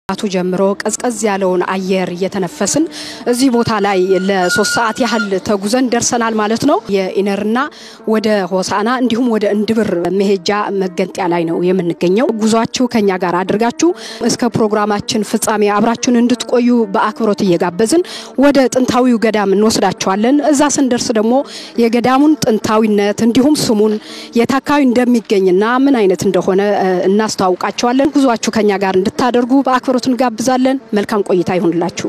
አቱ ጀምሮ ቀዝቀዝ ያለውን አየር እየተነፈስን እዚህ ቦታ ላይ ለሶስት ሰዓት ያህል ተጉዘን ደርሰናል ማለት ነው። የኢነርና ወደ ሆሳና እንዲሁም ወደ እንድብር መሄጃ መገንጠያ ላይ ነው የምንገኘው። ጉዟችሁ ከኛ ጋር አድርጋችሁ እስከ ፕሮግራማችን ፍጻሜ አብራችሁን እንድትቆዩ በአክብሮት እየጋበዝን ወደ ጥንታዊው ገዳም እንወስዳችኋለን። እዛ ስንደርስ ደግሞ የገዳሙን ጥንታዊነት እንዲሁም ስሙን የት አካባቢ እንደሚገኝና ምን አይነት እንደሆነ እናስተዋውቃቸዋለን። ጉዟችሁ ከኛ ጋር እንድታደርጉ በአክብሮት እንጋብዛለን። መልካም ቆይታ ይሁንላችሁ።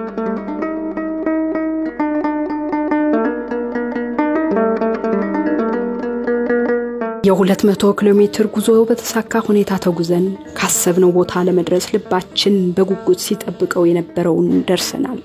የ200 ኪሎ ሜትር ጉዞ በተሳካ ሁኔታ ተጉዘን ካሰብነው ቦታ ለመድረስ ልባችን በጉጉት ሲጠብቀው የነበረውን ደርሰናል።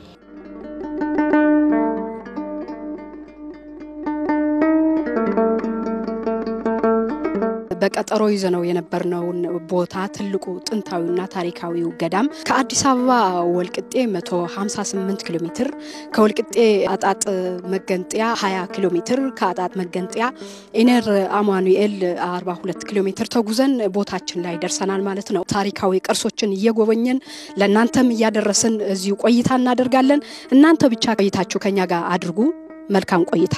በቀጠሮ ይዘነው የነበርነውን ቦታ ትልቁ ጥንታዊና ታሪካዊው ገዳም ከአዲስ አበባ ወልቅጤ 158 ኪሎ ሜትር፣ ከወልቅጤ አጣጥ መገንጠያ 20 ኪሎ ሜትር፣ ከአጣጥ መገንጠያ ኢነር አማኑኤል 42 ኪሎ ሜትር ተጉዘን ቦታችን ላይ ደርሰናል ማለት ነው። ታሪካዊ ቅርሶችን እየጎበኘን ለእናንተም እያደረስን እዚሁ ቆይታ እናደርጋለን። እናንተ ብቻ ቆይታችሁ ከኛ ጋር አድርጉ። መልካም ቆይታ።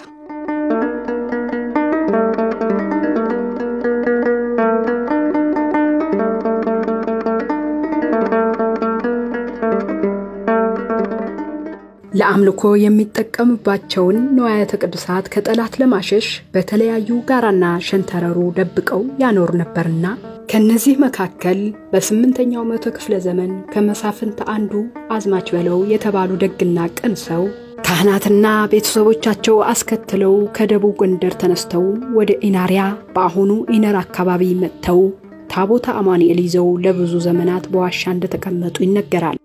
ለአምልኮ የሚጠቀምባቸውን ንዋያተ ቅዱሳት ከጠላት ለማሸሽ በተለያዩ ጋራና ሸንተረሩ ደብቀው ያኖር ነበርና ከነዚህ መካከል በስምንተኛው መቶ ክፍለ ዘመን ከመሳፍንት አንዱ አዝማች በለው የተባሉ ደግና ቅን ሰው ካህናትና ቤተሰቦቻቸው አስከትለው ከደቡብ ጎንደር ተነስተው ወደ ኢናሪያ በአሁኑ ኢነር አካባቢ መጥተው ታቦተ አማኑኤል ይዘው ለብዙ ዘመናት በዋሻ እንደተቀመጡ ይነገራል።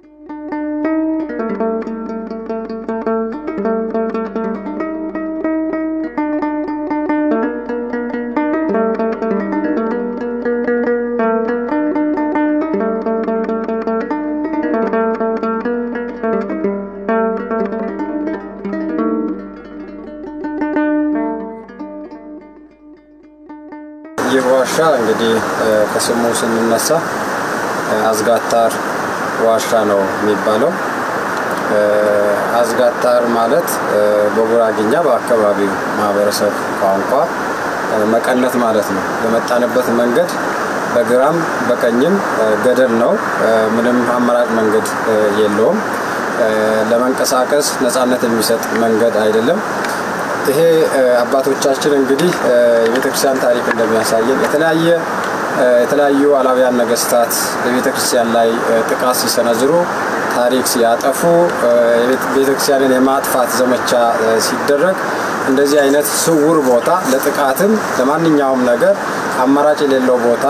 ይህ ዋሻ እንግዲህ ከስሙ ስንነሳ አዝጋታር ዋሻ ነው የሚባለው። አዝጋታር ማለት በጉራግኛ በአካባቢው ማህበረሰብ ቋንቋ መቀነት ማለት ነው። የመጣንበት መንገድ በግራም በቀኝም ገደል ነው። ምንም አማራጭ መንገድ የለውም። ለመንቀሳቀስ ነፃነት የሚሰጥ መንገድ አይደለም። ይሄ አባቶቻችን እንግዲህ የቤተክርስቲያን ታሪክ እንደሚያሳየን የተለያየ የተለያዩ አላውያን ነገስታት በቤተክርስቲያን ላይ ጥቃት ሲሰነዝሩ ታሪክ ሲያጠፉ ቤተክርስቲያንን የማጥፋት ዘመቻ ሲደረግ እንደዚህ አይነት ስውር ቦታ ለጥቃትም ለማንኛውም ነገር አማራጭ የሌለው ቦታ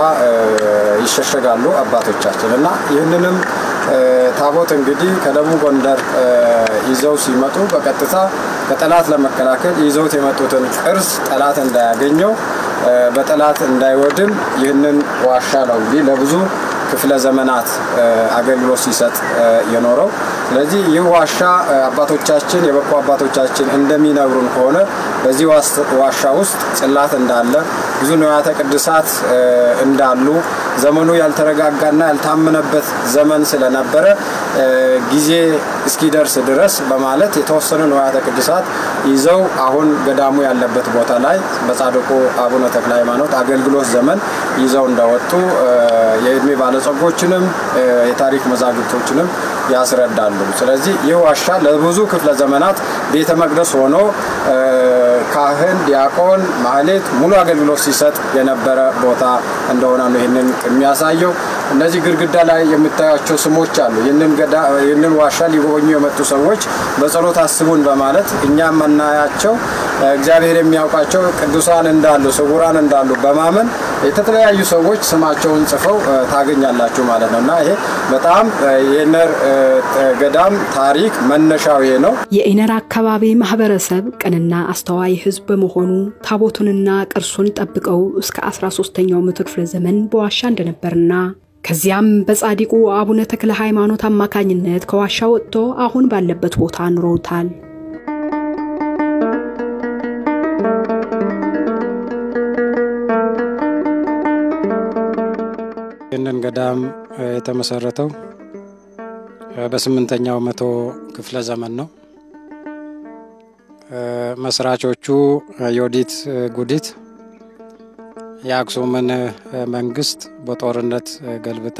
ይሸሸጋሉ አባቶቻችን እና ይህንንም ታቦት እንግዲህ ከደቡብ ጎንደር ይዘው ሲመጡ በቀጥታ ከጠላት ለመከላከል ይዘውት የመጡትን ቅርስ ጠላት እንዳያገኘው በጠላት እንዳይወድም ይህንን ዋሻ ነው እንግዲህ ለብዙ ክፍለ ዘመናት አገልግሎት ሲሰጥ የኖረው። ስለዚህ ይህ ዋሻ አባቶቻችን የበቁ አባቶቻችን እንደሚነግሩን ከሆነ በዚህ ዋሻ ውስጥ ጽላት እንዳለ ብዙ ንዋያተ ቅዱሳት እንዳሉ ዘመኑ ያልተረጋጋና ያልታመነበት ዘመን ስለነበረ ጊዜ እስኪደርስ ድረስ በማለት የተወሰኑ ንዋያተ ቅዱሳት ይዘው አሁን ገዳሙ ያለበት ቦታ ላይ በጻድቁ አቡነ ተክለ ሃይማኖት አገልግሎት ዘመን ይዘው እንደወጡ የእድሜ ባለጸጎችንም የታሪክ መዛግብቶችንም ያስረዳሉ። ስለዚህ ይህ ዋሻ ለብዙ ክፍለ ዘመናት ቤተ መቅደስ ሆኖ ካህን፣ ዲያቆን፣ ማህሌት ሙሉ አገልግሎት ሲሰጥ የነበረ ቦታ እንደሆነ ነው ይህንን የሚያሳየው። እነዚህ ግድግዳ ላይ የምታያቸው ስሞች አሉ። ይህንን ዋሻ ሊጎበኙ የመጡ ሰዎች በጸሎት አስቡን በማለት እኛ የምናያቸው እግዚአብሔር የሚያውቃቸው ቅዱሳን እንዳሉ ስውራን እንዳሉ በማመን የተለያዩ ሰዎች ስማቸውን ጽፈው ታገኛላችሁ ማለት ነው እና ይሄ በጣም የኢነር ገዳም ታሪክ መነሻው ነው። የኢነር አካባቢ ማህበረሰብ ቅንና አስተዋይ ሕዝብ በመሆኑ ታቦቱንና ቅርሱን ጠብቀው እስከ 13ኛው መቶ ክፍለ ዘመን በዋሻ እንደነበርና ከዚያም በጻዲቁ አቡነ ተክለ ሃይማኖት አማካኝነት ከዋሻ ወጥቶ አሁን ባለበት ቦታ ኑረውታል። ይህንን ገዳም የተመሰረተው በስምንተኛው መቶ ክፍለ ዘመን ነው። መስራቾቹ ዮዲት ጉዲት የአክሱምን መንግስት በጦርነት ገልብጣ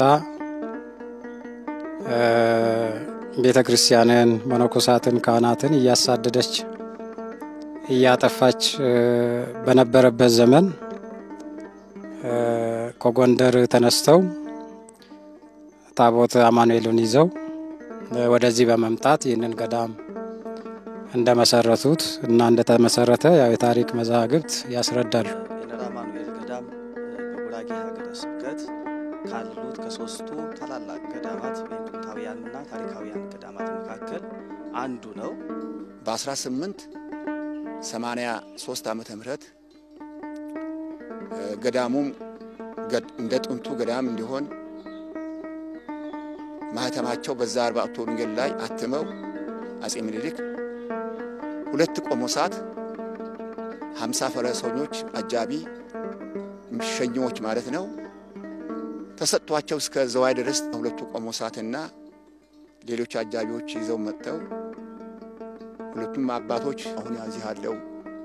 ቤተ ክርስቲያንን፣ መነኮሳትን፣ ካህናትን እያሳደደች እያጠፋች በነበረበት ዘመን ከጎንደር ተነስተው ታቦት አማኑኤልን ይዘው ወደዚህ በመምጣት ይህንን ገዳም እንደመሰረቱት እና እንደተመሰረተ ያው የታሪክ መዛግብት ያስረዳሉ። የነራ አማኑኤል ገዳም በጉራጌ ሀገረ ስብከት ካሉት ከሶስቱ ታላላቅ ገዳማት ወይም ጥንታውያንና ታሪካውያን ገዳማት መካከል አንዱ ነው። በ1883 ዓመተ ምህረት ገዳሙም እንደ ጥንቱ ገዳም እንዲሆን ማህተማቸው በዛ አርባዕቱ ወንጌል ላይ አትመው አጼ ምኒልክ ሁለት ቆሞሳት፣ ሀምሳ ፈረሰኞች አጃቢ ሸኚዎች ማለት ነው ተሰጥቷቸው እስከ ዘዋይ ድረስ ሁለቱ ቆሞሳትና ሌሎች አጃቢዎች ይዘው መጥተው ሁለቱም አባቶች አሁን እዚህ ያለው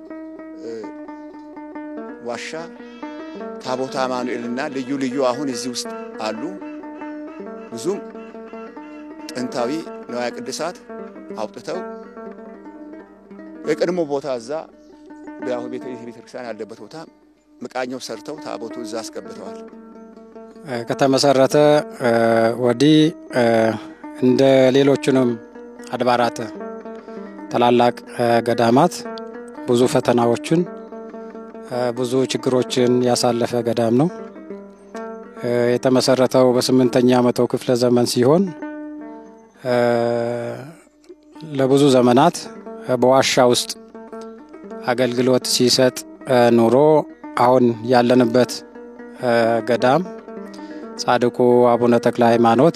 ዋሻ ታቦታ አማኑኤልና ልዩ ልዩ አሁን እዚህ ውስጥ አሉ። ብዙም ጥንታዊ ንዋየ ቅድሳት አውጥተው የቀድሞ ቦታ እዛ በአሁ ቤተ ክርስቲያን ያለበት ቦታ መቃኛው ሰርተው ታቦቱ እዛ አስገብተዋል። ከተመሰረተ ወዲህ እንደ ሌሎቹንም አድባራት ታላላቅ ገዳማት ብዙ ፈተናዎችን ብዙ ችግሮችን ያሳለፈ ገዳም ነው። የተመሰረተው በስምንተኛ መቶ ክፍለ ዘመን ሲሆን ለብዙ ዘመናት በዋሻ ውስጥ አገልግሎት ሲሰጥ ኑሮ አሁን ያለንበት ገዳም ጻድቁ አቡነ ተክለ ሃይማኖት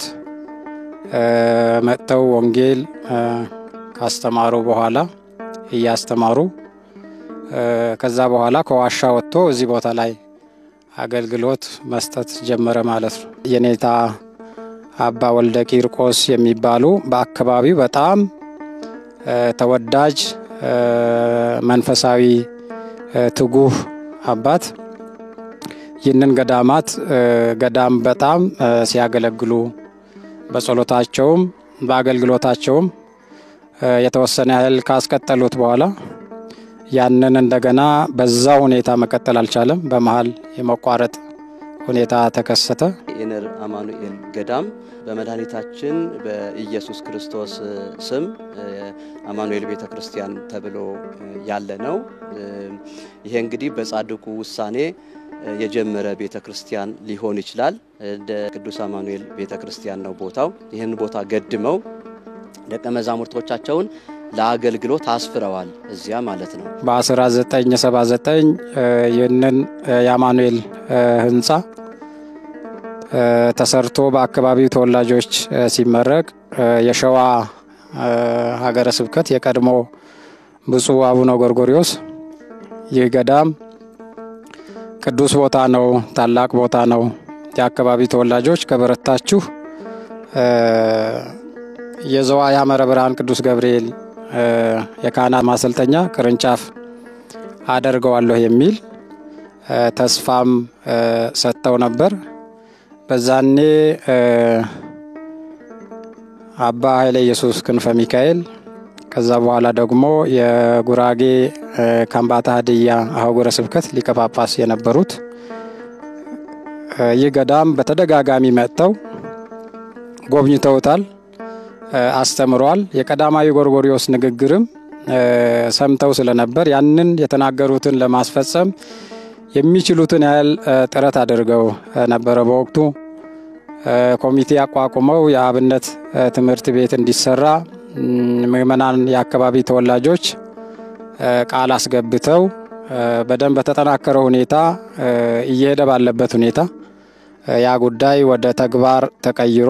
መጥተው ወንጌል ካስተማሩ በኋላ እያስተማሩ ከዛ በኋላ ከዋሻ ወጥቶ እዚህ ቦታ ላይ አገልግሎት መስጠት ጀመረ ማለት ነው። የኔታ አባ ወልደ ቂርቆስ የሚባሉ በአካባቢው በጣም ተወዳጅ መንፈሳዊ ትጉህ አባት ይህንን ገዳማት ገዳም በጣም ሲያገለግሉ በጸሎታቸውም በአገልግሎታቸውም የተወሰነ ያህል ካስቀጠሉት በኋላ ያንን እንደገና በዛ ሁኔታ መቀጠል አልቻለም። በመሀል የመቋረጥ ሁኔታ ተከሰተ። የነር አማኑኤል ገዳም በመድኃኒታችን በኢየሱስ ክርስቶስ ስም አማኑኤል ቤተ ክርስቲያን ተብሎ ያለ ነው። ይሄ እንግዲህ በጻድቁ ውሳኔ የጀመረ ቤተ ክርስቲያን ሊሆን ይችላል። እንደ ቅዱስ አማኑኤል ቤተ ክርስቲያን ነው ቦታው። ይህን ቦታ ገድመው ደቀ መዛሙርቶቻቸውን ለአገልግሎት አስፍረዋል እዚያ ማለት ነው። በ1979 ይህንን የአማኑኤል ህንፃ ተሰርቶ በአካባቢው ተወላጆች ሲመረቅ የሸዋ ሀገረ ስብከት የቀድሞ ብፁዕ አቡነ ጎርጎሪዎስ ይህ ገዳም ቅዱስ ቦታ ነው፣ ታላቅ ቦታ ነው፣ የአካባቢ ተወላጆች ከበረታችሁ የዘዋ ያመረ ብርሃን ቅዱስ ገብርኤል የካህናት ማሰልጠኛ ቅርንጫፍ አደርገዋለሁ የሚል ተስፋም ሰጥተው ነበር። በዛኔ አባ ኃይለ ኢየሱስ ክንፈ ሚካኤል ከዛ በኋላ ደግሞ የጉራጌ ከምባታ ሀዲያ አህጉረ ስብከት ሊቀ ጳጳስ የነበሩት ይህ ገዳም በተደጋጋሚ መጥተው ጎብኝተውታል፣ አስተምሯል። የቀዳማዊ ጎርጎሪዎስ ንግግርም ሰምተው ስለነበር ያንን የተናገሩትን ለማስፈጸም የሚችሉትን ያህል ጥረት አድርገው ነበረ። በወቅቱ ኮሚቴ አቋቁመው የአብነት ትምህርት ቤት እንዲሰራ ምዕመናን፣ የአካባቢ ተወላጆች ቃል አስገብተው በደንብ በተጠናከረ ሁኔታ እየሄደ ባለበት ሁኔታ ያ ጉዳይ ወደ ተግባር ተቀይሮ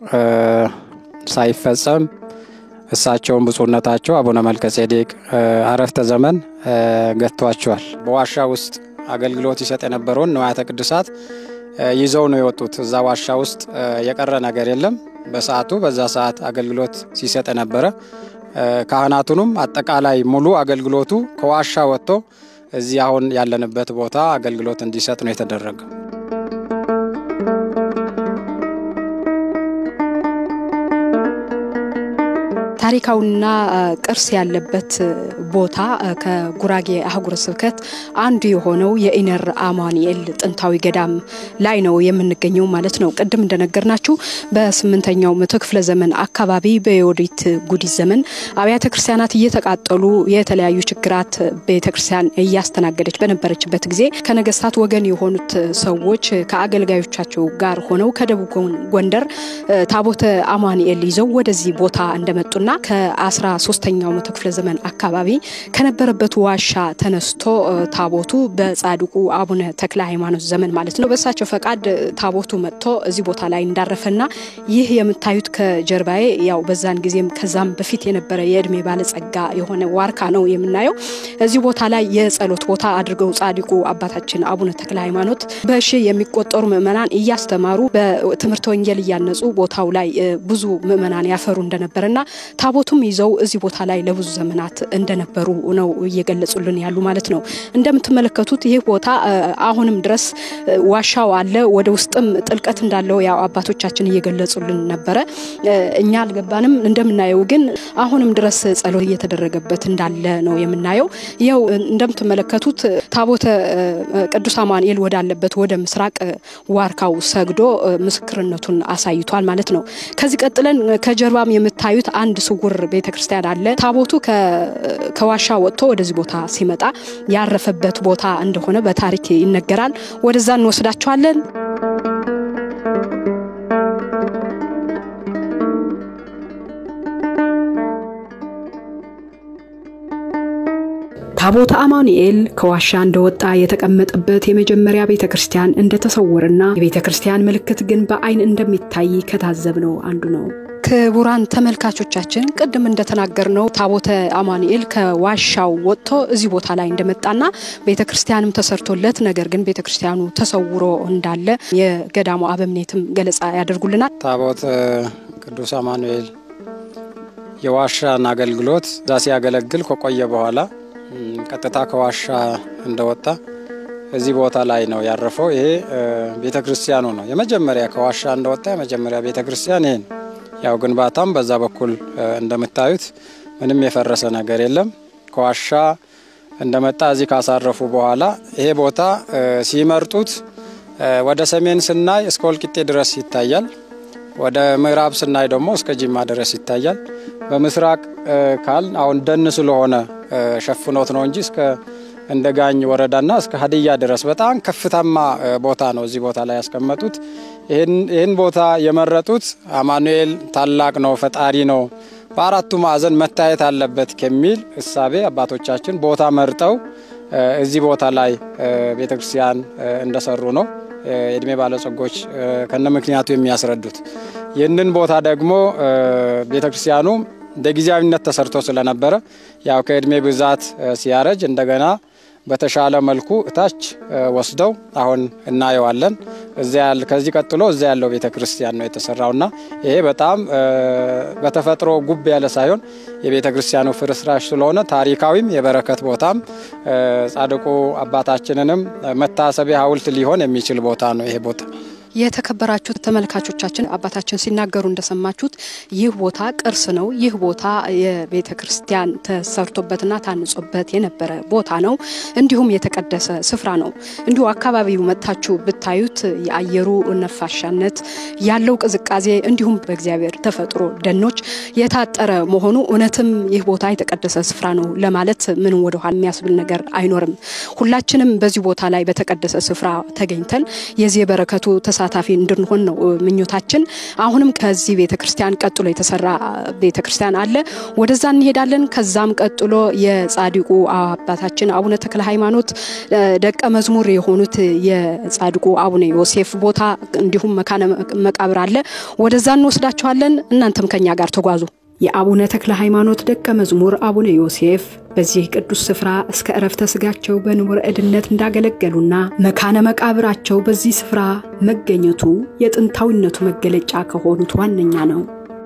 ሳይፈጸም እሳቸውን ብፁዕነታቸው አቡነ መልከ ጼዴቅ አረፍተ ዘመን ገጥቷቸዋል። በዋሻ ውስጥ አገልግሎት ይሰጥ የነበረውን ንዋያተ ቅድሳት ይዘው ነው የወጡት። እዛ ዋሻ ውስጥ የቀረ ነገር የለም። በሰዓቱ በዛ ሰዓት አገልግሎት ሲሰጥ ነበረ። ካህናቱንም አጠቃላይ ሙሉ አገልግሎቱ ከዋሻ ወጥቶ እዚህ አሁን ያለንበት ቦታ አገልግሎት እንዲሰጥ ነው የተደረገው። ታሪካዊና ቅርስ ያለበት ቦታ ከጉራጌ አህጉረ ስብከት አንዱ የሆነው የኢነር አማኑኤል ጥንታዊ ገዳም ላይ ነው የምንገኘው ማለት ነው። ቅድም እንደነገርናችሁ በስምንተኛው መቶ ክፍለ ዘመን አካባቢ በዮዲት ጉዲት ዘመን አብያተ ክርስቲያናት እየተቃጠሉ የተለያዩ ችግራት ቤተ ክርስቲያን እያስተናገደች በነበረችበት ጊዜ ከነገስታት ወገን የሆኑት ሰዎች ከአገልጋዮቻቸው ጋር ሆነው ከደቡብ ጎንደር ታቦተ አማኑኤል ይዘው ወደዚህ ቦታ እንደመጡና ከአስራ ሶስተኛው መቶ ክፍለ ዘመን አካባቢ ከነበረበት ዋሻ ተነስቶ ታቦቱ በጻድቁ አቡነ ተክለ ሃይማኖት ዘመን ማለት ነው በእሳቸው ፈቃድ ታቦቱ መጥቶ እዚህ ቦታ ላይ እንዳረፈና ይህ የምታዩት ከጀርባዬ ያው በዛን ጊዜም ከዛም በፊት የነበረ የእድሜ ባለጸጋ የሆነ ዋርካ ነው የምናየው። እዚህ ቦታ ላይ የጸሎት ቦታ አድርገው ጻድቁ አባታችን አቡነ ተክለ ሃይማኖት በሺ የሚቆጠሩ ምእመናን እያስተማሩ በትምህርተ ወንጌል እያነጹ ቦታው ላይ ብዙ ምእመናን ያፈሩ እንደነበረና ታቦቱም ይዘው እዚህ ቦታ ላይ ለብዙ ዘመናት እንደነበሩ ነው እየገለጹልን ያሉ ማለት ነው። እንደምትመለከቱት ይህ ቦታ አሁንም ድረስ ዋሻው አለ። ወደ ውስጥም ጥልቀት እንዳለው ያው አባቶቻችን እየገለጹልን ነበረ። እኛ አልገባንም። እንደምናየው ግን አሁንም ድረስ ጸሎት እየተደረገበት እንዳለ ነው የምናየው። ይኸው እንደምትመለከቱት ታቦተ ቅዱስ አማኑኤል ወዳለበት ወደ ምስራቅ ዋርካው ሰግዶ ምስክርነቱን አሳይቷል ማለት ነው። ከዚህ ቀጥለን ከጀርባም የምታዩት አንድ ስውር ቤተ ክርስቲያን አለ። ታቦቱ ከዋሻ ወጥቶ ወደዚህ ቦታ ሲመጣ ያረፈበት ቦታ እንደሆነ በታሪክ ይነገራል። ወደዛ እንወስዳቸዋለን። ታቦተ አማኑኤል ከዋሻ እንደወጣ የተቀመጠበት የመጀመሪያ ቤተ ክርስቲያን እንደተሰወረና የቤተ ክርስቲያን ምልክት ግን በአይን እንደሚታይ ከታዘብነው አንዱ ነው። ክቡራን ተመልካቾቻችን ቅድም እንደተናገርነው ታቦተ አማኑኤል ከዋሻው ወጥቶ እዚህ ቦታ ላይ እንደመጣና ቤተ ክርስቲያንም ተሰርቶለት ነገር ግን ቤተ ክርስቲያኑ ተሰውሮ እንዳለ የገዳሙ አበምኔትም ገለጻ ያደርጉልናል። ታቦተ ቅዱስ አማኑኤል የዋሻን አገልግሎት እዛ ሲያገለግል ከቆየ በኋላ ቀጥታ ከዋሻ እንደወጣ እዚህ ቦታ ላይ ነው ያረፈው። ይሄ ቤተ ክርስቲያኑ ነው የመጀመሪያ ከዋሻ እንደወጣ የመጀመሪያ ቤተ ክርስቲያን ይሄ ነው። ያው ግንባታም በዛ በኩል እንደምታዩት ምንም የፈረሰ ነገር የለም። ከዋሻ እንደመጣ እዚህ ካሳረፉ በኋላ ይሄ ቦታ ሲመርጡት ወደ ሰሜን ስናይ እስከ ወልቂጤ ድረስ ይታያል። ወደ ምዕራብ ስናይ ደግሞ እስከ ጅማ ድረስ ይታያል። በምስራቅ ካል አሁን ደን ስለሆነ ሸፍኖት ነው እንጂ እስከ እንደ ጋኝ ወረዳና እስከ ሀዲያ ድረስ በጣም ከፍታማ ቦታ ነው እዚህ ቦታ ላይ ያስቀመጡት። ይህን ቦታ የመረጡት አማኑኤል ታላቅ ነው፣ ፈጣሪ ነው፣ በአራቱ ማዕዘን መታየት አለበት ከሚል እሳቤ አባቶቻችን ቦታ መርጠው እዚህ ቦታ ላይ ቤተክርስቲያን እንደሰሩ ነው የእድሜ ባለጸጎች ከነ ምክንያቱ የሚያስረዱት። ይህንን ቦታ ደግሞ ቤተክርስቲያኑ እንደ ጊዜያዊነት ተሰርቶ ስለነበረ ያው ከእድሜ ብዛት ሲያረጅ እንደገና በተሻለ መልኩ እታች ወስደው አሁን እናየዋለን። ከዚህ ቀጥሎ እዛ ያለው ቤተ ክርስቲያን ነው የተሰራውና ይሄ በጣም በተፈጥሮ ጉብ ያለ ሳይሆን የቤተ ክርስቲያኑ ፍርስራሽ ስለሆነ ታሪካዊም የበረከት ቦታም ጻድቁ አባታችንንም መታሰቢያ ሐውልት ሊሆን የሚችል ቦታ ነው ይሄ ቦታ። የተከበራችሁ ተመልካቾቻችን አባታችን ሲናገሩ እንደሰማችሁት ይህ ቦታ ቅርስ ነው። ይህ ቦታ የቤተ ክርስቲያን ተሰርቶበትና ታንጾበት የነበረ ቦታ ነው። እንዲሁም የተቀደሰ ስፍራ ነው። እንዲሁ አካባቢው መጥታችሁ ብታዩት የአየሩ ነፋሻነት ያለው ቅዝቃዜ፣ እንዲሁም በእግዚአብሔር ተፈጥሮ ደኖች የታጠረ መሆኑ እውነትም ይህ ቦታ የተቀደሰ ስፍራ ነው ለማለት ምንም ወደኋላ የሚያስብል ነገር አይኖርም። ሁላችንም በዚህ ቦታ ላይ በተቀደሰ ስፍራ ተገኝተን የዚህ የበረከቱ ተሳ ተሳታፊ እንድንሆን ነው ምኞታችን። አሁንም ከዚህ ቤተ ክርስቲያን ቀጥሎ የተሰራ ቤተ ክርስቲያን አለ። ወደዛ እንሄዳለን። ከዛም ቀጥሎ የጻድቁ አባታችን አቡነ ተክለ ሃይማኖት ደቀ መዝሙር የሆኑት የጻድቁ አቡነ ዮሴፍ ቦታ እንዲሁም መካነ መቃብር አለ። ወደዛ እንወስዳችኋለን። እናንተም ከኛ ጋር ተጓዙ። የአቡነ ተክለ ሃይማኖት ደቀ መዝሙር አቡነ ዮሴፍ በዚህ ቅዱስ ስፍራ እስከ ዕረፍተ ሥጋቸው በንቡረ እድነት እንዳገለገሉና መካነ መቃብራቸው በዚህ ስፍራ መገኘቱ የጥንታዊነቱ መገለጫ ከሆኑት ዋነኛ ነው።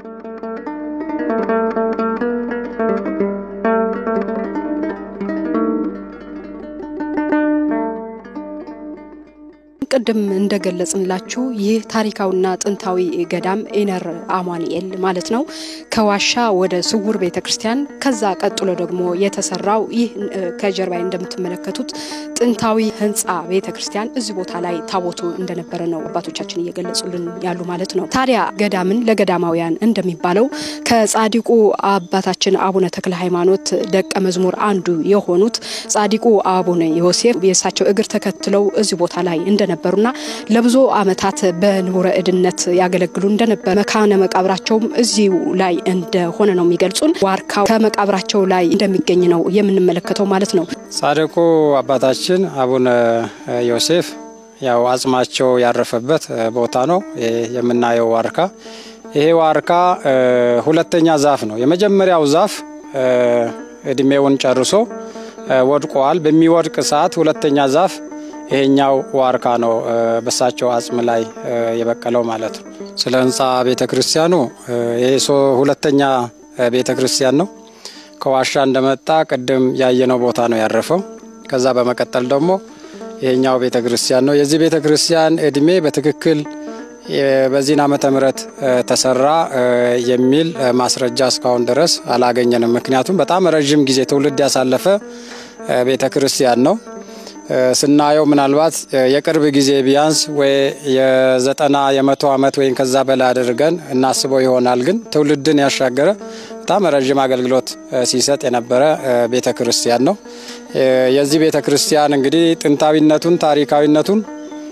ቅድም እንደገለጽንላችሁ ይህ ታሪካዊና ጥንታዊ ገዳም ኢነር አማኑኤል ማለት ነው። ከዋሻ ወደ ስውር ቤተ ክርስቲያን ከዛ ቀጥሎ ደግሞ የተሰራው ይህ ከጀርባይ እንደምትመለከቱት ጥንታዊ ህንፃ ቤተ ክርስቲያን እዚህ ቦታ ላይ ታቦቱ እንደነበረ ነው አባቶቻችን እየገለጹልን ያሉ ማለት ነው። ታዲያ ገዳምን ለገዳማውያን እንደሚባለው ከጻዲቁ አባታችን አቡነ ተክለ ሃይማኖት ደቀ መዝሙር አንዱ የሆኑት ጻዲቁ አቡነ ዮሴፍ የእሳቸው እግር ተከትለው እዚህ ቦታ ላይ እንደነበሩና ለብዙ ዓመታት በንቡረ እድነት ያገለግሉ እንደነበር መካነ መቃብራቸውም እዚሁ ላይ እንደሆነ ነው የሚገልጹን። ዋርካው ከመቃብራቸው ላይ እንደሚገኝ ነው የምንመለከተው ማለት ነው። ጻድቁ አባታችን አቡነ ዮሴፍ ያው አጽማቸው ያረፈበት ቦታ ነው የምናየው ዋርካ። ይሄ ዋርካ ሁለተኛ ዛፍ ነው። የመጀመሪያው ዛፍ እድሜውን ጨርሶ ወድቋል። በሚወድቅ ሰዓት ሁለተኛ ዛፍ ይሄኛው ዋርካ ነው በሳቸው አጽም ላይ የበቀለው ማለት ነው። ስለ ህንፃ ቤተ ክርስቲያኑ ይሄ ሁለተኛ ቤተ ክርስቲያን ነው። ከዋሻ እንደመጣ ቅድም ያየነው ቦታ ነው ያረፈው። ከዛ በመቀጠል ደግሞ ይሄኛው ቤተ ክርስቲያን ነው። የዚህ ቤተ ክርስቲያን እድሜ በትክክል በዚህን ዓመተ ምህረት ተሰራ የሚል ማስረጃ እስካሁን ድረስ አላገኘንም። ምክንያቱም በጣም ረዥም ጊዜ ትውልድ ያሳለፈ ቤተ ክርስቲያን ነው። ስናየው ምናልባት የቅርብ ጊዜ ቢያንስ ወይ የዘጠና የመቶ ዓመት ወይም ከዛ በላይ አድርገን እናስበው ይሆናል። ግን ትውልድን ያሻገረ በጣም ረዥም አገልግሎት ሲሰጥ የነበረ ቤተ ክርስቲያን ነው። የዚህ ቤተ ክርስቲያን እንግዲህ ጥንታዊነቱን ታሪካዊነቱን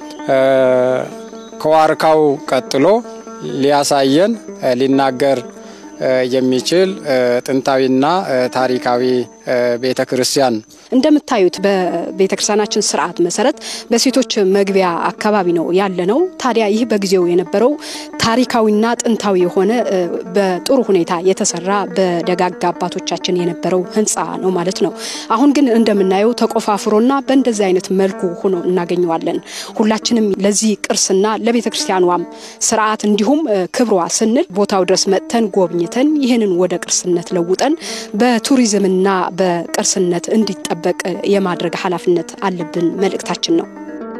ከዋርካው ቀጥሎ ሊያሳየን ሊናገር የሚችል ጥንታዊና ታሪካዊ ቤተ ክርስቲያን እንደምታዩት በቤተ ክርስቲያናችን ስርዓት መሰረት በሴቶች መግቢያ አካባቢ ነው ያለ ነው። ታዲያ ይህ በጊዜው የነበረው ታሪካዊና ጥንታዊ የሆነ በጥሩ ሁኔታ የተሰራ በደጋግ አባቶቻችን የነበረው ህንፃ ነው ማለት ነው። አሁን ግን እንደምናየው ተቆፋፍሮና በእንደዚህ አይነት መልኩ ሆኖ እናገኘዋለን። ሁላችንም ለዚህ ቅርስና ለቤተ ክርስቲያኗም ስርዓት እንዲሁም ክብሯ ስንል ቦታው ድረስ መጥተን ጎብኝተን ይህንን ወደ ቅርስነት ለውጠን በቱሪዝምና በቅርስነት እንዲጠበቅ የማድረግ ኃላፊነት አለብን መልእክታችን ነው።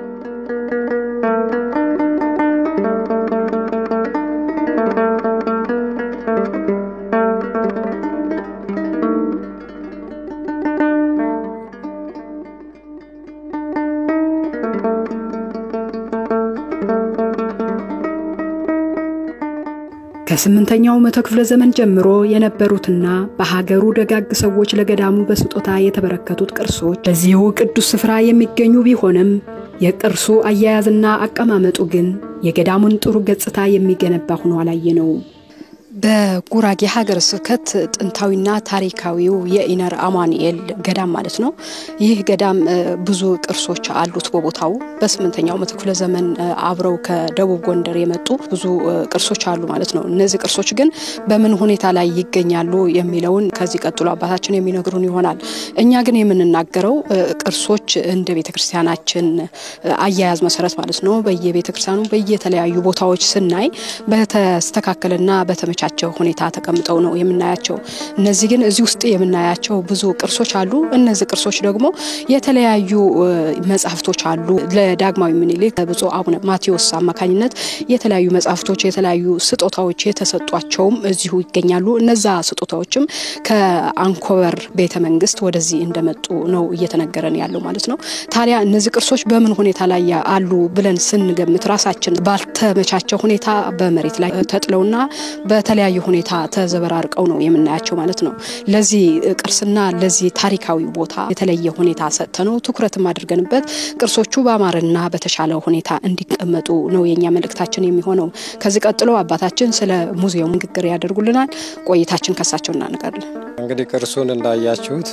ከስምንተኛው መቶ ክፍለ ዘመን ጀምሮ የነበሩትና በሀገሩ ደጋግ ሰዎች ለገዳሙ በስጦታ የተበረከቱት ቅርሶች በዚሁ ቅዱስ ስፍራ የሚገኙ ቢሆንም የቅርሱ አያያዝና አቀማመጡ ግን የገዳሙን ጥሩ ገጽታ የሚገነባ ሆኖ አላየ ነው። በጉራጌ ሀገረ ስብከት ጥንታዊና ታሪካዊው የኢነር አማኑኤል ገዳም ማለት ነው። ይህ ገዳም ብዙ ቅርሶች አሉት በቦታው በስምንተኛው መቶ ክፍለ ዘመን አብረው ከደቡብ ጎንደር የመጡ ብዙ ቅርሶች አሉ ማለት ነው። እነዚህ ቅርሶች ግን በምን ሁኔታ ላይ ይገኛሉ የሚለውን ከዚህ ቀጥሎ አባታችን የሚነግሩን ይሆናል። እኛ ግን የምንናገረው ቅርሶች እንደ ቤተ ክርስቲያናችን አያያዝ መሰረት ማለት ነው በየቤተ ክርስቲያኑ በየተለያዩ ቦታዎች ስናይ በተስተካከለና በተመቻ ቸው ሁኔታ ተቀምጠው ነው የምናያቸው። እነዚህ ግን እዚህ ውስጥ የምናያቸው ብዙ ቅርሶች አሉ። እነዚህ ቅርሶች ደግሞ የተለያዩ መጽሐፍቶች አሉ። ለዳግማዊ ምኒልክ ብፁዕ አቡነ ማቴዎስ አማካኝነት የተለያዩ መጽሐፍቶች፣ የተለያዩ ስጦታዎች የተሰጧቸውም እዚሁ ይገኛሉ። እነዛ ስጦታዎችም ከአንኮበር ቤተ መንግስት ወደዚህ እንደመጡ ነው እየተነገረን ያለው ማለት ነው። ታዲያ እነዚህ ቅርሶች በምን ሁኔታ ላይ አሉ ብለን ስንገምት ራሳችን ባልተመቻቸ ሁኔታ በመሬት ላይ ተጥለውና በተለያዩ ሁኔታ ተዘበራርቀው ነው የምናያቸው ማለት ነው። ለዚህ ቅርስና ለዚህ ታሪካዊ ቦታ የተለየ ሁኔታ ሰጥተነው ትኩረትም አድርገንበት ቅርሶቹ በአማረና በተሻለ ሁኔታ እንዲቀመጡ ነው የኛ መልእክታችን የሚሆነው። ከዚህ ቀጥሎ አባታችን ስለ ሙዚየሙ ንግግር ያደርጉልናል። ቆይታችን ከሳቸው እናነጋለን። እንግዲህ ቅርሱን እንዳያችሁት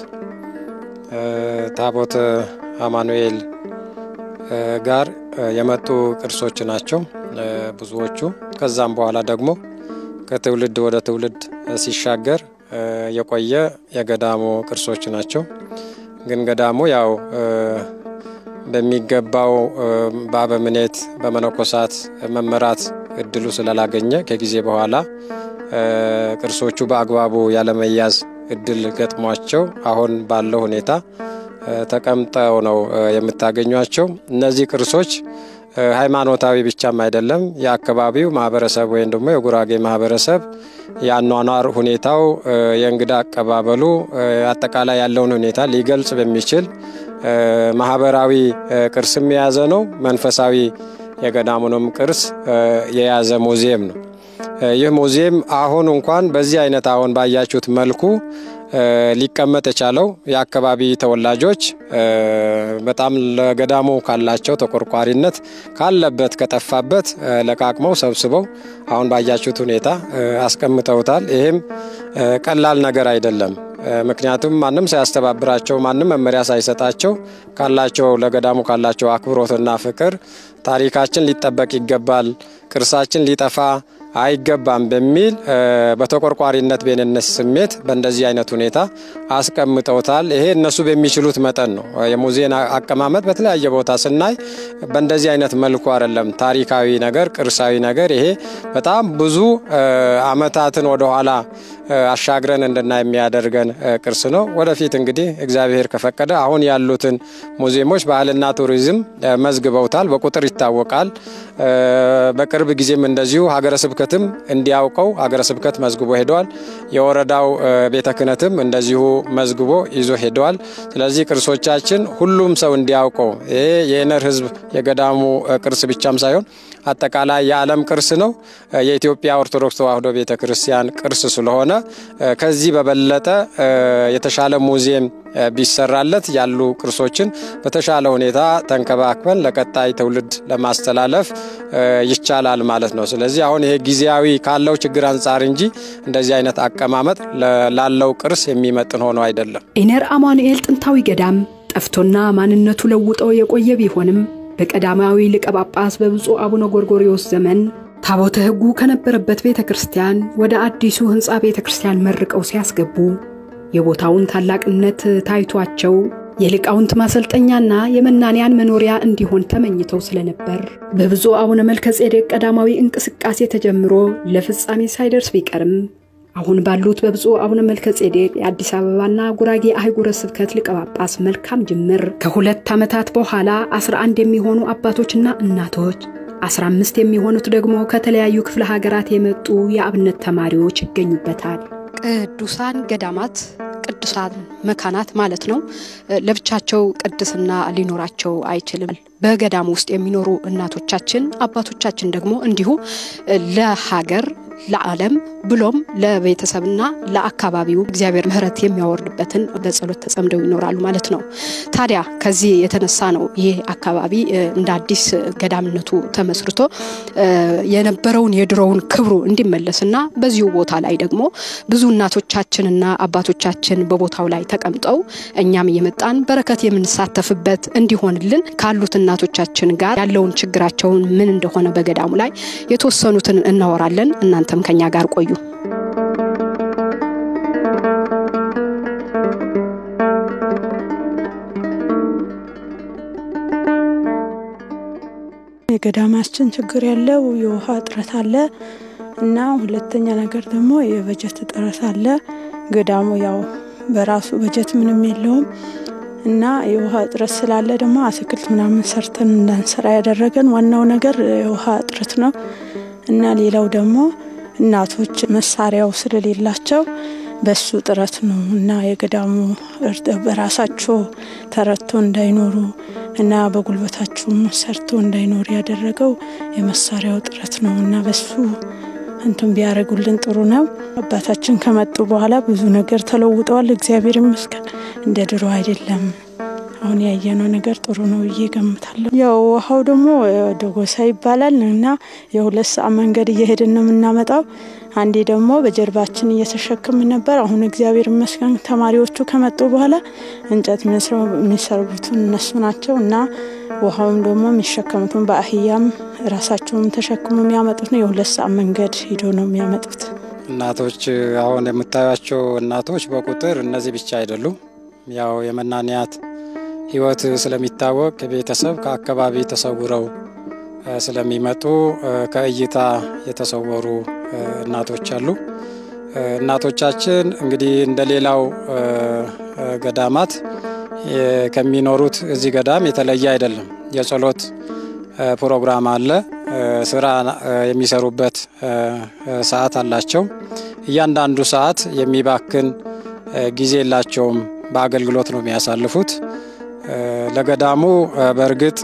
ታቦተ አማኑኤል ጋር የመጡ ቅርሶች ናቸው ብዙዎቹ። ከዛም በኋላ ደግሞ ከትውልድ ወደ ትውልድ ሲሻገር የቆየ የገዳሙ ቅርሶች ናቸው። ግን ገዳሙ ያው በሚገባው በአበምኔት በመነኮሳት መመራት እድሉ ስላላገኘ ከጊዜ በኋላ ቅርሶቹ በአግባቡ ያለመያዝ እድል ገጥሟቸው አሁን ባለው ሁኔታ ተቀምጠው ነው የምታገኟቸው። እነዚህ ቅርሶች ሃይማኖታዊ ብቻም አይደለም። የአካባቢው ማህበረሰብ ወይም ደግሞ የጉራጌ ማህበረሰብ የአኗኗር ሁኔታው፣ የእንግዳ አቀባበሉ፣ አጠቃላይ ያለውን ሁኔታ ሊገልጽ በሚችል ማህበራዊ ቅርስም የያዘ ነው። መንፈሳዊ የገዳሙንም ቅርስ የያዘ ሙዚየም ነው። ይህ ሙዚየም አሁን እንኳን በዚህ አይነት አሁን ባያችሁት መልኩ ሊቀመጥ የቻለው የአካባቢ ተወላጆች በጣም ለገዳሙ ካላቸው ተቆርቋሪነት ካለበት ከጠፋበት ለቃቅመው ሰብስበው አሁን ባያችሁት ሁኔታ አስቀምጠውታል። ይህም ቀላል ነገር አይደለም። ምክንያቱም ማንም ሳያስተባብራቸው ማንም መመሪያ ሳይሰጣቸው ካላቸው ለገዳሙ ካላቸው አክብሮትና ፍቅር ታሪካችን ሊጠበቅ ይገባል፣ ቅርሳችን ሊጠፋ አይገባም በሚል በተቆርቋሪነት ቤንነት ስሜት በእንደዚህ አይነት ሁኔታ አስቀምጠውታል። ይሄ እነሱ በሚችሉት መጠን ነው። የሙዚየም አቀማመጥ በተለያየ ቦታ ስናይ በእንደዚህ አይነት መልኩ አይደለም። ታሪካዊ ነገር፣ ቅርሳዊ ነገር ይሄ በጣም ብዙ ዓመታትን ወደኋላ አሻግረን እንድናይ የሚያደርገን ቅርስ ነው። ወደፊት እንግዲህ እግዚአብሔር ከፈቀደ አሁን ያሉትን ሙዚየሞች ባህልና ቱሪዝም መዝግበውታል፣ በቁጥር ይታወቃል። በቅርብ ጊዜም እንደዚሁ ሀገረ ስብከትም እንዲያውቀው ሀገረ ስብከት መዝግቦ ሄደዋል። የወረዳው ቤተ ክህነትም እንደዚሁ መዝግቦ ይዞ ሄደዋል። ስለዚህ ቅርሶቻችን ሁሉም ሰው እንዲያውቀው ይሄ የኢነር ሕዝብ የገዳሙ ቅርስ ብቻም ሳይሆን አጠቃላይ የዓለም ቅርስ ነው። የኢትዮጵያ ኦርቶዶክስ ተዋሕዶ ቤተ ክርስቲያን ቅርስ ስለሆነ ከዚህ በበለጠ የተሻለ ሙዚየም ቢሰራለት ያሉ ቅርሶችን በተሻለ ሁኔታ ተንከባክበን ለቀጣይ ትውልድ ለማስተላለፍ ይቻላል ማለት ነው። ስለዚህ አሁን ይሄ ጊዜያዊ ካለው ችግር አንጻር እንጂ እንደዚህ አይነት አቀማመጥ ላለው ቅርስ የሚመጥን ሆኖ አይደለም። ኢነር አማኑኤል ጥንታዊ ገዳም ጠፍቶና ማንነቱ ለውጦ የቆየ ቢሆንም በቀዳማዊ ሊቀ ጳጳስ በብፁዕ አቡነ ጎርጎሪዎስ ዘመን ታቦተ ሕጉ ከነበረበት ቤተ ክርስቲያን ወደ አዲሱ ሕንፃ ቤተ ክርስቲያን መርቀው ሲያስገቡ የቦታውን ታላቅነት ታይቷቸው የሊቃውንት ማሰልጠኛና የመናንያን መኖሪያ እንዲሆን ተመኝተው ስለነበር በብፁዕ አቡነ መልከ ጼዴቅ ቀዳማዊ እንቅስቃሴ ተጀምሮ ለፍጻሜ ሳይደርስ ቢቀርም አሁን ባሉት በብፁዕ አቡነ መልከ ጼዴቅ የአዲስ አበባና ጉራጌ አህጉረ ስብከት ሊቀ ጳጳስ መልካም ጅምር ከሁለት ዓመታት በኋላ 11 የሚሆኑ አባቶችና እናቶች 15 የሚሆኑት ደግሞ ከተለያዩ ክፍለ ሀገራት የመጡ የአብነት ተማሪዎች ይገኙበታል። ቅዱሳን ገዳማት ቅዱሳን መካናት ማለት ነው። ለብቻቸው ቅድስና ሊኖራቸው አይችልም። በገዳም ውስጥ የሚኖሩ እናቶቻችን አባቶቻችን ደግሞ እንዲሁ ለሀገር ለዓለም ብሎም ለቤተሰብና ለአካባቢው እግዚአብሔር ምሕረት የሚያወርድበትን በጸሎት ተጸምደው ይኖራሉ ማለት ነው። ታዲያ ከዚህ የተነሳ ነው ይህ አካባቢ እንደ አዲስ ገዳምነቱ ተመስርቶ የነበረውን የድሮውን ክብሩ እንዲመለስና በዚሁ ቦታ ላይ ደግሞ ብዙ እናቶቻችንና አባቶቻችን በቦታው ላይ ተቀምጠው እኛም እየመጣን በረከት የምንሳተፍበት እንዲሆንልን ካሉት እናቶቻችን ጋር ያለውን ችግራቸውን ምን እንደሆነ በገዳሙ ላይ የተወሰኑትን እናወራለን። እናንተም ከኛ ጋር ቆዩ። የገዳማችን ችግር ያለው የውሃ እጥረት አለ እና ሁለተኛ ነገር ደግሞ የበጀት እጥረት አለ። ገዳሙ ያው በራሱ በጀት ምንም የለውም እና የውሃ እጥረት ስላለ ደግሞ አትክልት ምናምን ሰርተን እንዳንሰራ ያደረገን ዋናው ነገር የውሃ እጥረት ነው እና ሌላው ደግሞ እናቶች መሳሪያው ስለሌላቸው በሱ ጥረት ነው እና የገዳሙ በራሳቸው ተረድቶ እንዳይኖሩ እና በጉልበታቸውም ሰርቶ እንዳይኖሩ ያደረገው የመሳሪያው ጥረት ነው እና በሱ እንትን ቢያደርጉልን ጥሩ ነው። አባታችን ከመጡ በኋላ ብዙ ነገር ተለውጠዋል። እግዚአብሔር ይመስገን። እንደ ድሮ አይደለም። አሁን ያየነው ነገር ጥሩ ነው ብዬ ገምታለሁ። ያው ውሃው ደግሞ ደጎሳ ይባላል እና የሁለት ሰዓት መንገድ እየሄድን ነው የምናመጣው። አንዴ ደግሞ በጀርባችን እየተሸከምን ነበር። አሁን እግዚአብሔር ይመስገን ተማሪዎቹ ከመጡ በኋላ እንጨት የሚሰሩትን እነሱ ናቸው እና ውሃውም ደግሞ የሚሸከሙትን በአህያም ራሳቸውም ተሸክሞ የሚያመጡት ነው። የሁለት ሰዓት መንገድ ሂዶ ነው የሚያመጡት። እናቶች አሁን የምታዩቸው እናቶች በቁጥር እነዚህ ብቻ አይደሉም። ያው የመናንያት ሕይወት ስለሚታወቅ ከቤተሰብ ከአካባቢ ተሰውረው ስለሚመጡ ከእይታ የተሰወሩ እናቶች አሉ። እናቶቻችን እንግዲህ እንደ ሌላው ገዳማት ከሚኖሩት እዚህ ገዳም የተለየ አይደለም። የጸሎት ፕሮግራም አለ። ስራ የሚሰሩበት ሰዓት አላቸው። እያንዳንዱ ሰዓት የሚባክን ጊዜ የላቸውም። በአገልግሎት ነው የሚያሳልፉት። ለገዳሙ በእርግጥ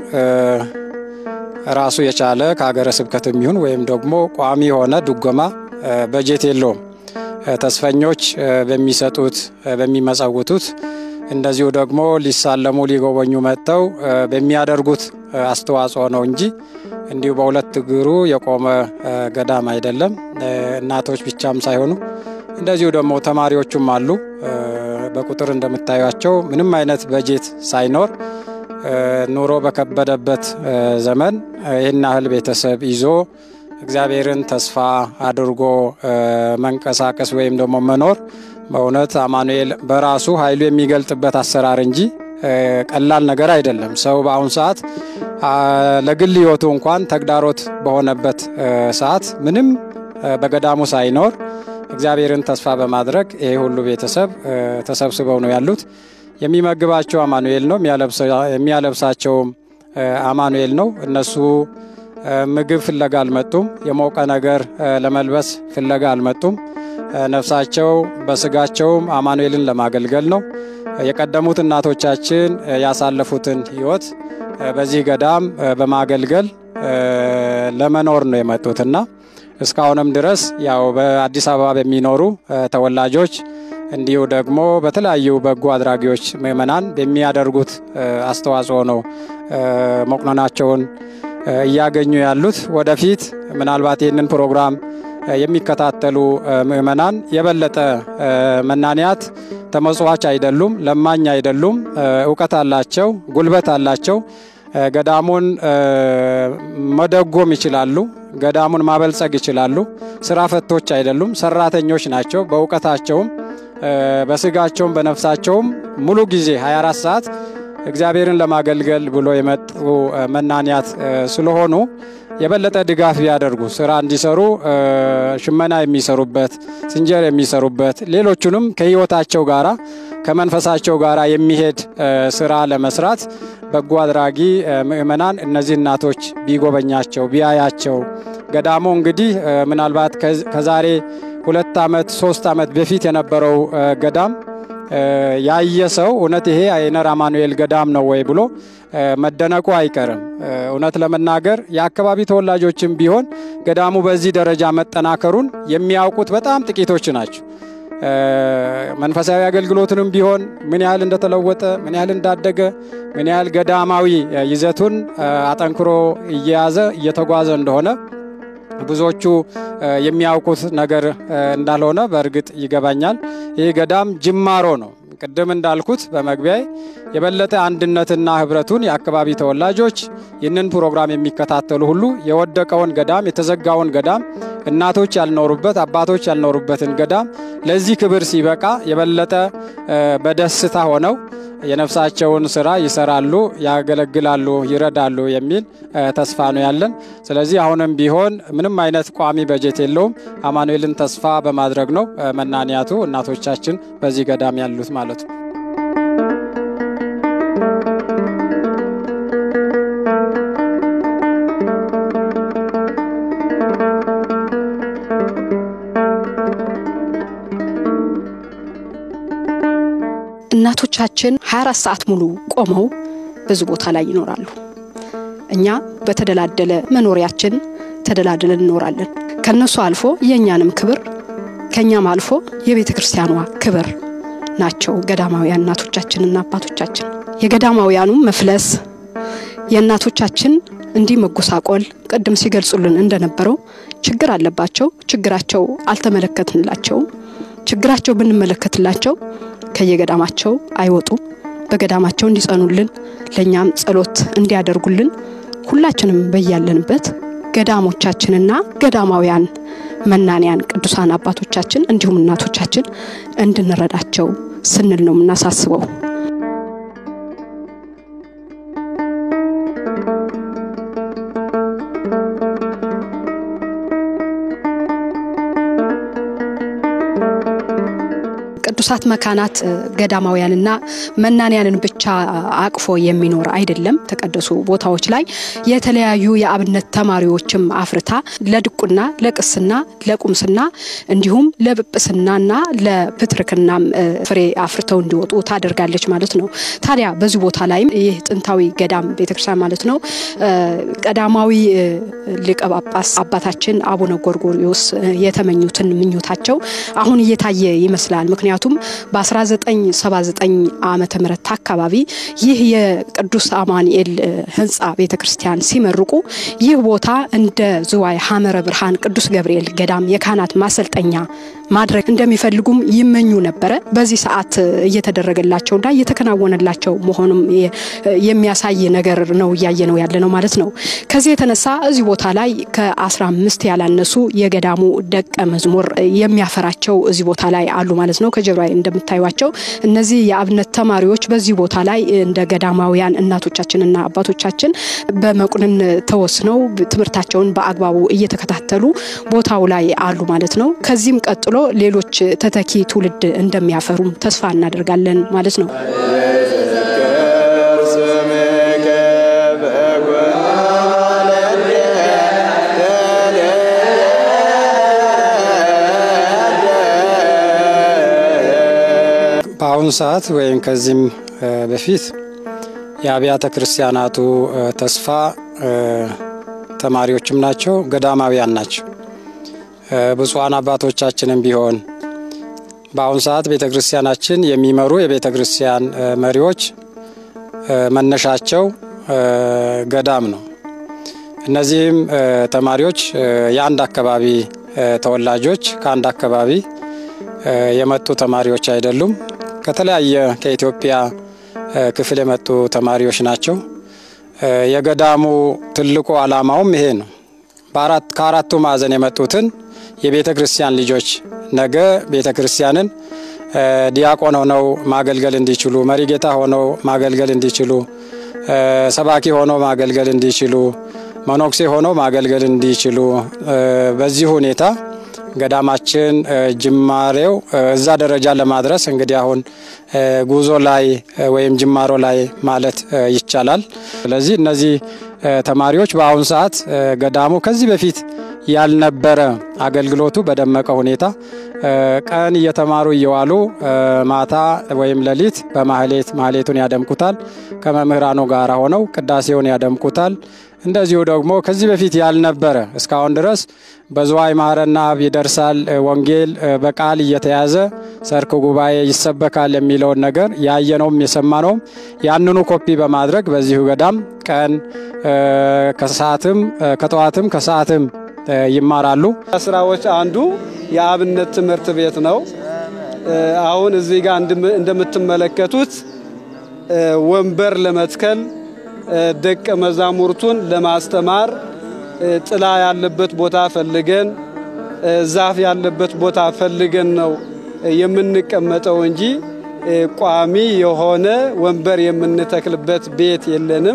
ራሱ የቻለ ከሀገረ ስብከት የሚሆን ወይም ደግሞ ቋሚ የሆነ ድጎማ በጀት የለውም። ተስፈኞች በሚሰጡት በሚመጸውቱት እንደዚሁ ደግሞ ሊሳለሙ ሊጎበኙ መጥተው በሚያደርጉት አስተዋጽኦ ነው እንጂ እንዲሁ በሁለት እግሩ የቆመ ገዳም አይደለም። እናቶች ብቻም ሳይሆኑ እንደዚሁ ደግሞ ተማሪዎቹም አሉ። በቁጥር እንደምታዩቸው ምንም አይነት በጀት ሳይኖር ኑሮ በከበደበት ዘመን ይህን ያህል ቤተሰብ ይዞ እግዚአብሔርን ተስፋ አድርጎ መንቀሳቀስ ወይም ደግሞ መኖር በእውነት አማኑኤል በራሱ ኃይሉ የሚገልጥበት አሰራር እንጂ ቀላል ነገር አይደለም። ሰው በአሁኑ ሰዓት ለግል ሕይወቱ እንኳን ተግዳሮት በሆነበት ሰዓት ምንም በገዳሙ ሳይኖር እግዚአብሔርን ተስፋ በማድረግ ይሄ ሁሉ ቤተሰብ ተሰብስበው ነው ያሉት። የሚመግባቸው አማኑኤል ነው፣ የሚያለብሳቸውም አማኑኤል ነው። እነሱ ምግብ ፍለጋ አልመጡም። የሞቀ ነገር ለመልበስ ፍለጋ አልመጡም። ነፍሳቸው በስጋቸውም አማኑኤልን ለማገልገል ነው። የቀደሙት እናቶቻችን ያሳለፉትን ሕይወት በዚህ ገዳም በማገልገል ለመኖር ነው የመጡትና እስካሁንም ድረስ ያው በአዲስ አበባ በሚኖሩ ተወላጆች እንዲሁ ደግሞ በተለያዩ በጎ አድራጊዎች ምእመናን በሚያደርጉት አስተዋጽኦ ነው መቁነናቸውን እያገኙ ያሉት። ወደፊት ምናልባት ይህንን ፕሮግራም የሚከታተሉ ምእመናን የበለጠ መናንያት ተመጽዋች አይደሉም፣ ለማኝ አይደሉም፣ እውቀት አላቸው፣ ጉልበት አላቸው። ገዳሙን መደጎም ይችላሉ። ገዳሙን ማበልጸግ ይችላሉ። ስራ ፈቶች አይደሉም፣ ሰራተኞች ናቸው። በእውቀታቸውም በስጋቸውም በነፍሳቸውም ሙሉ ጊዜ 24 ሰዓት እግዚአብሔርን ለማገልገል ብሎ የመጡ መናንያት ስለሆኑ የበለጠ ድጋፍ ቢያደርጉ ስራ እንዲሰሩ ሽመና የሚሰሩበት፣ ስንጀር የሚሰሩበት ሌሎቹንም ከህይወታቸው ጋራ ከመንፈሳቸው ጋራ የሚሄድ ስራ ለመስራት በጎ አድራጊ ምእመናን እነዚህ እናቶች ቢጎበኛቸው ቢያያቸው። ገዳሙ እንግዲህ ምናልባት ከዛሬ ሁለት ዓመት ሶስት ዓመት በፊት የነበረው ገዳም ያየ ሰው እውነት ይሄ አይነር አማኑኤል ገዳም ነው ወይ ብሎ መደነቁ አይቀርም። እውነት ለመናገር የአካባቢ ተወላጆችም ቢሆን ገዳሙ በዚህ ደረጃ መጠናከሩን የሚያውቁት በጣም ጥቂቶች ናቸው። መንፈሳዊ አገልግሎትንም ቢሆን ምን ያህል እንደተለወጠ፣ ምን ያህል እንዳደገ፣ ምን ያህል ገዳማዊ ይዘቱን አጠንክሮ እየያዘ እየተጓዘ እንደሆነ ብዙዎቹ የሚያውቁት ነገር እንዳልሆነ በእርግጥ ይገባኛል። ይህ ገዳም ጅማሮ ነው። ቅድም እንዳልኩት በመግቢያ የበለጠ አንድነትና ህብረቱን የአካባቢ ተወላጆች ይህንን ፕሮግራም የሚከታተሉ ሁሉ የወደቀውን ገዳም የተዘጋውን ገዳም እናቶች ያልኖሩበት አባቶች ያልኖሩበትን ገዳም ለዚህ ክብር ሲበቃ የበለጠ በደስታ ሆነው የነፍሳቸውን ስራ ይሰራሉ፣ ያገለግላሉ፣ ይረዳሉ የሚል ተስፋ ነው ያለን። ስለዚህ አሁንም ቢሆን ምንም አይነት ቋሚ በጀት የለውም። አማኑኤልን ተስፋ በማድረግ ነው መናንያቱ እናቶቻችን በዚህ ገዳም ያሉት ማለት ነው። እናቶቻችን 24 ሰዓት ሙሉ ቆመው ብዙ ቦታ ላይ ይኖራሉ። እኛ በተደላደለ መኖሪያችን ተደላድለን እንኖራለን። ከነሱ አልፎ የእኛንም ክብር ከእኛም አልፎ የቤተ ክርስቲያኗ ክብር ናቸው ገዳማውያን እናቶቻችንና አባቶቻችን። የገዳማውያኑ መፍለስ የእናቶቻችን እንዲህ መጎሳቆል ቅድም ሲገልጹልን እንደነበረው ችግር አለባቸው። ችግራቸው አልተመለከትንላቸውም። ችግራቸው ብንመለከትላቸው ከየገዳማቸው አይወጡም። በገዳማቸው እንዲጸኑልን ለእኛም ጸሎት እንዲያደርጉልን ሁላችንም በያለንበት ገዳሞቻችንና ገዳማውያን መናንያን ቅዱሳን አባቶቻችን እንዲሁም እናቶቻችን እንድንረዳቸው ስንል ነው የምናሳስበው። ቅዱሳት መካናት ገዳማውያንና መናንያንን ብቻ አቅፎ የሚኖር አይደለም። ተቀደሱ ቦታዎች ላይ የተለያዩ የአብነት ተማሪዎችም አፍርታ ለድቁና፣ ለቅስና፣ ለቁምስና እንዲሁም ለጵጵስናና ለፕትርክናም ፍሬ አፍርተው እንዲወጡ ታደርጋለች ማለት ነው። ታዲያ በዚህ ቦታ ላይም ይህ ጥንታዊ ገዳም ቤተክርስቲያን ማለት ነው ቀዳማዊ ሊቀ ጳጳስ አባታችን አቡነ ጎርጎሪዎስ የተመኙትን ምኞታቸው አሁን እየታየ ይመስላል። ምክንያቱም በ1979 ዓመተ ምህረት አካባቢ ይህ የቅዱስ አማኑኤል ህንፃ ቤተ ክርስቲያን ሲመርቁ ይህ ቦታ እንደ ዝዋይ ሐመረ ብርሃን ቅዱስ ገብርኤል ገዳም የካህናት ማሰልጠኛ ማድረግ እንደሚፈልጉም ይመኙ ነበረ። በዚህ ሰዓት እየተደረገላቸውና እየተከናወነላቸው መሆኑም የሚያሳይ ነገር ነው እያየ ነው ያለ ነው ማለት ነው። ከዚህ የተነሳ እዚህ ቦታ ላይ ከ15 ያላነሱ የገዳሙ ደቀ መዝሙር የሚያፈራቸው እዚህ ቦታ ላይ አሉ ማለት ነው። ከጀርባ እንደምታዩቸው እነዚህ የአብነት ተማሪዎች በዚህ ቦታ ላይ እንደ ገዳማውያን እናቶቻችንና አባቶቻችን በመቁንን ተወስነው ትምህርታቸውን በአግባቡ እየተከታተሉ ቦታው ላይ አሉ ማለት ነው። ከዚህም ቀጥሎ ሌሎች ተተኪ ትውልድ እንደሚያፈሩም ተስፋ እናደርጋለን ማለት ነው። በአሁኑ ሰዓት ወይም ከዚህም በፊት የአብያተ ክርስቲያናቱ ተስፋ ተማሪዎችም ናቸው፣ ገዳማውያን ናቸው። ብፁዓን አባቶቻችንም ቢሆን በአሁኑ ሰዓት ቤተ ክርስቲያናችን የሚመሩ የቤተ ክርስቲያን መሪዎች መነሻቸው ገዳም ነው። እነዚህም ተማሪዎች የአንድ አካባቢ ተወላጆች ከአንድ አካባቢ የመጡ ተማሪዎች አይደሉም። ከተለያየ ከኢትዮጵያ ክፍል የመጡ ተማሪዎች ናቸው። የገዳሙ ትልቁ ዓላማውም ይሄ ነው። ከአራቱ ማዕዘን የመጡትን የቤተ ክርስቲያን ልጆች ነገ ቤተ ክርስቲያንን ዲያቆን ሆነው ማገልገል እንዲችሉ፣ መሪጌታ ሆነው ማገልገል እንዲችሉ፣ ሰባኪ ሆነው ማገልገል እንዲችሉ፣ መነኩሴ ሆነው ማገልገል እንዲችሉ በዚህ ሁኔታ ገዳማችን ጅማሬው እዛ ደረጃ ለማድረስ እንግዲህ አሁን ጉዞ ላይ ወይም ጅማሮ ላይ ማለት ይቻላል። ስለዚህ እነዚህ ተማሪዎች በአሁኑ ሰዓት ገዳሙ ከዚህ በፊት ያልነበረ አገልግሎቱ በደመቀ ሁኔታ ቀን እየተማሩ እየዋሉ ማታ ወይም ሌሊት በማህሌት ማህሌቱን ያደምቁታል። ከመምህራኑ ጋር ሆነው ቅዳሴውን ያደምቁታል። እንደዚሁ ደግሞ ከዚህ በፊት ያልነበረ እስካሁን ድረስ በዝዋይ ማህረና አብ ይደርሳል ወንጌል በቃል እየተያዘ ሰርክ ጉባኤ ይሰበካል የሚለውን ነገር ያየነውም የሰማነውም ያንኑ ኮፒ በማድረግ በዚሁ ገዳም ቀን ከሰዓትም ከጠዋትም ከሰዓትም ይማራሉ። ስራዎች አንዱ የአብነት ትምህርት ቤት ነው። አሁን እዚህ ጋር እንደምትመለከቱት ወንበር ለመትከል ደቀ መዛሙርቱን ለማስተማር ጥላ ያለበት ቦታ ፈልገን ዛፍ ያለበት ቦታ ፈልገን ነው የምንቀመጠው እንጂ ቋሚ የሆነ ወንበር የምንተክልበት ቤት የለንም።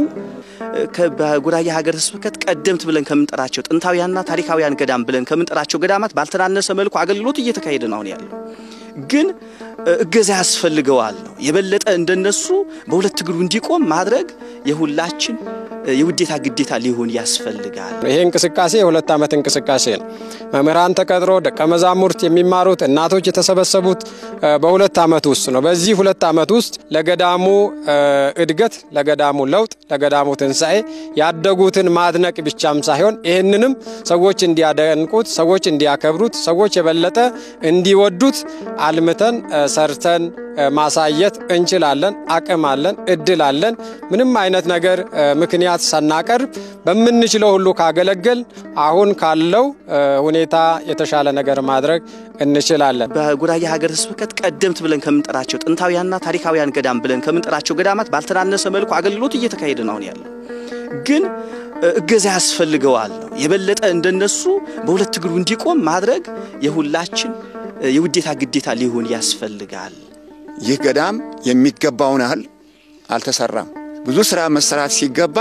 በጉራጌ ሀገረ ስብከት ቀደምት ብለን ከምንጠራቸው ጥንታውያንና ታሪካውያን ገዳም ብለን ከምንጠራቸው ገዳማት ባልተናነሰ መልኩ አገልግሎት እየተካሄደ ነው አሁን ያለው ግን እገዛ ያስፈልገዋል ነው የበለጠ እንደነሱ በሁለት እግሩ እንዲቆም ማድረግ የሁላችን የውዴታ ግዴታ ሊሆን ያስፈልጋል። ይሄ እንቅስቃሴ የሁለት ዓመት እንቅስቃሴ ነው። መምህራን ተቀጥሮ ደቀ መዛሙርት የሚማሩት እናቶች የተሰበሰቡት በሁለት ዓመት ውስጥ ነው። በዚህ ሁለት ዓመት ውስጥ ለገዳሙ እድገት፣ ለገዳሙ ለውጥ፣ ለገዳሙ ትንሣኤ ያደጉትን ማድነቅ ብቻም ሳይሆን ይህንንም ሰዎች እንዲያደንቁት፣ ሰዎች እንዲያከብሩት፣ ሰዎች የበለጠ እንዲወዱት አልምተን ሰርተን ማሳየት እንችላለን። አቅም አለን፣ እድል አለን። ምንም አይነት ነገር ምክንያት ሳናቀርብ በምንችለው ሁሉ ካገለገል አሁን ካለው ሁኔታ የተሻለ ነገር ማድረግ እንችላለን። በጉራጌ ሀገረ ስብከት ቀደምት ብለን ከምንጠራቸው ጥንታውያንና ታሪካውያን ገዳም ብለን ከምንጠራቸው ገዳማት ባልተናነሰ መልኩ አገልግሎት እየተካሄደ ነው ያለው። ግን እገዛ ያስፈልገዋል ነው የበለጠ እንደነሱ በሁለት እግሩ እንዲቆም ማድረግ የሁላችን የውዴታ ግዴታ ሊሆን ያስፈልጋል። ይህ ገዳም የሚገባውን ያህል አልተሰራም። ብዙ ስራ መሰራት ሲገባ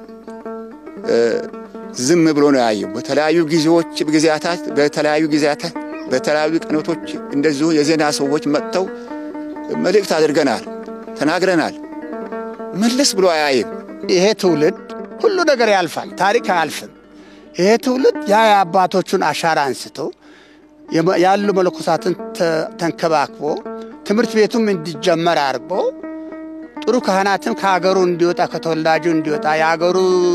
ዝም ብሎ ነው ያየው። በተለያዩ ጊዜዎች ጊዜያታት በተለያዩ ጊዜያታት በተለያዩ ቀኖቶች እንደዚሁ የዜና ሰዎች መጥተው መልእክት አድርገናል፣ ተናግረናል። መለስ ብሎ አያይም። ይሄ ትውልድ ሁሉ ነገር ያልፋል፣ ታሪክ አያልፍም። ይሄ ትውልድ ያ የአባቶቹን አሻራ አንስቶ ያሉ መለኮሳትን ተንከባክቦ ትምህርት ቤቱም እንዲጀመር አድርጎ ጥሩ ካህናትም ከሀገሩ እንዲወጣ ከተወላጁ እንዲወጣ የሀገሩ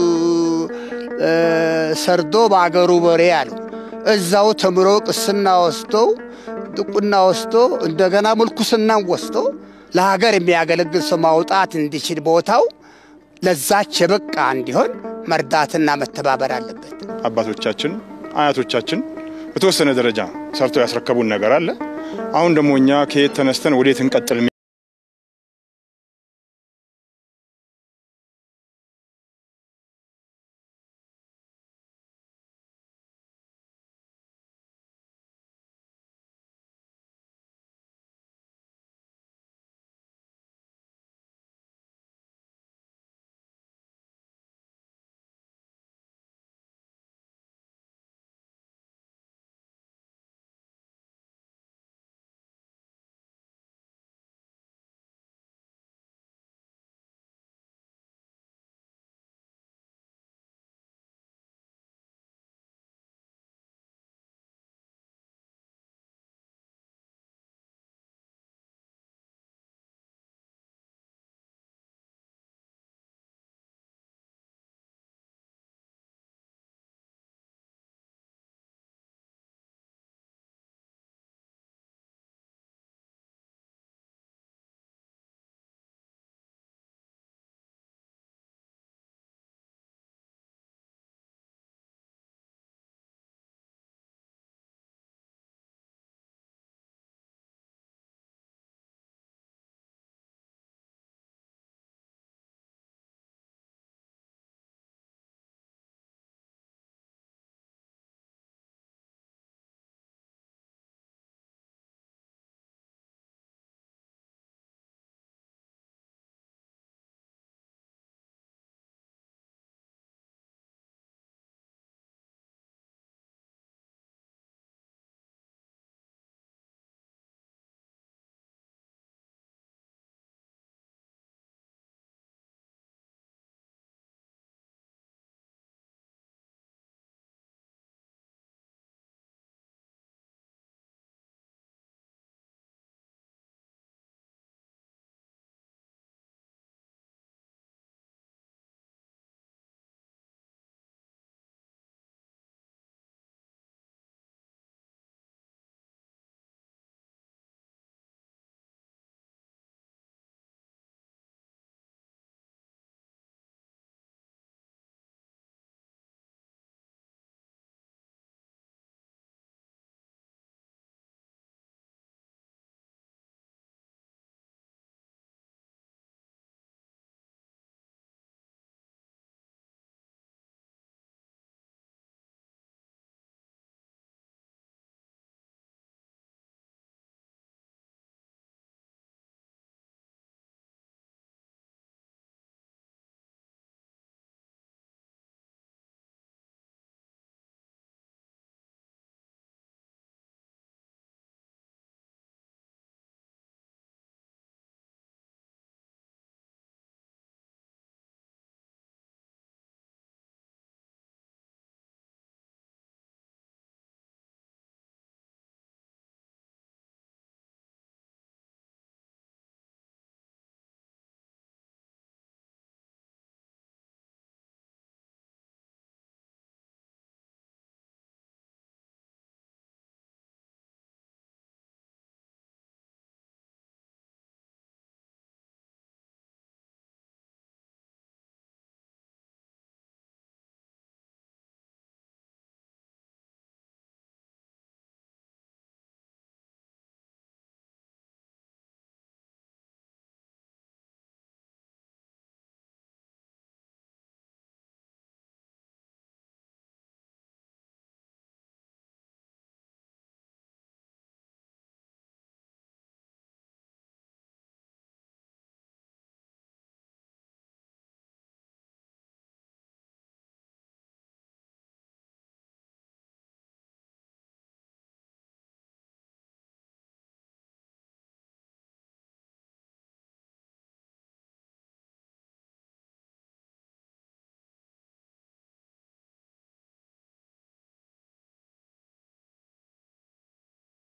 ሰርዶ በአገሩ በሬ አሉ። እዛው ተምሮ ቅስና ወስዶ ጥቁና ወስዶ እንደገና ምልኩስናን ወስዶ ለሀገር የሚያገለግል ሰው ማውጣት እንዲችል ቦታው ለዛች የበቃ እንዲሆን መርዳትና መተባበር አለበት። አባቶቻችን አያቶቻችን በተወሰነ ደረጃ ሰርተው ያስረከቡን ነገር አለ። አሁን ደግሞ እኛ ከየት ተነስተን ወዴት እንቀጥል